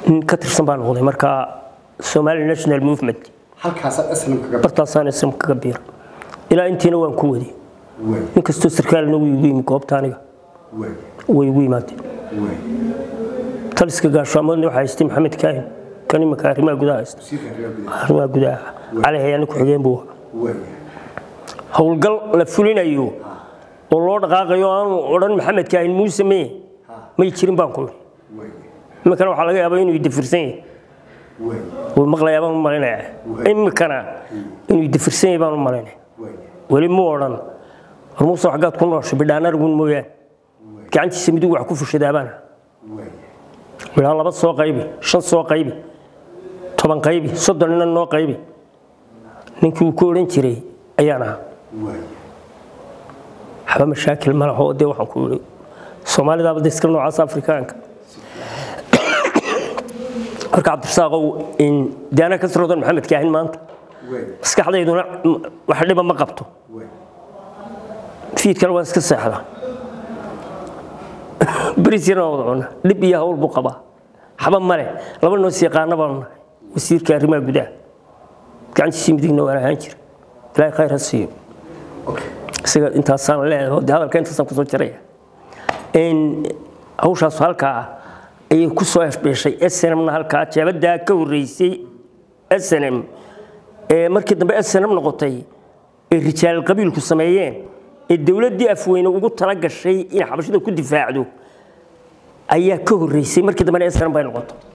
nin ka tirsan baa noqday markaa somali national movement halkaasaad aslam kaga bartaasaan islam kaga biira ilaa intiina waan ku waday way nin kastoo sarkaalna wuu igu yimi goobta aniga way way igu yimaadeen way taliska gaashaamoodna waxaa haystay maxamed kaahin kan imanka arrimaha gudaha haysta sii fahriyaa gudaha arrimaha gudaha cali hayaana ku-xigeen buu ahaa way howlgal la fulinayo oo loo dhaqaaqayo aanu odhan maxamed kaahin muuse mee may jirin baan ku idhi way iminkana waxaa laga yaabaa inuu idafirsan yahay way wuu maqlayaa baan u malaynaya iminkana inuu idafirsan yahay baan u malaynaya way weli mu odhan war muuse xaggaad ku nooshay bidhaan argun mooyaane gacantiisa midig wax ku fushadaabaana way ilaa laba soo qaybi shan soo qaybi toban qaybi soddon ina noo qaybi ninkii uu ku odhan jiray ayaan ahaa way waxba mashaakil ma laho dee waxaan ku yidhi soomaalidaaba de iska noocaas afrikaanka marka cabdirasaaqow in dee anaa ka siroodan maxamed kaahin maanta way maskaxdayduna wax dhiba ma qabto way fiidkana waan iska seexdaa berisyana waa wada cuna dhib iyo hawl buu qabaa xaba male laba noos yaqaana baanu nahay wasiirka arrimaha gudaha gacantiisii midigna waan ahaan jira ilaahay khayr ha siiyo okay isaga intaasaan leedahay oo dee hadalka intaasaan kusoo jaraya in hawshaas halkaa ah ayay ku soo efbeeshay snmna halkaa jeebadaa ka horreysay snm ee markii dambe snm noqotay ee rijaal qabiilku sameeyeen ee dowladdii afweyne ugu tala gashay in xabashida ku difaacdo ayaa ka horreysay markii dambena snm bay noqotay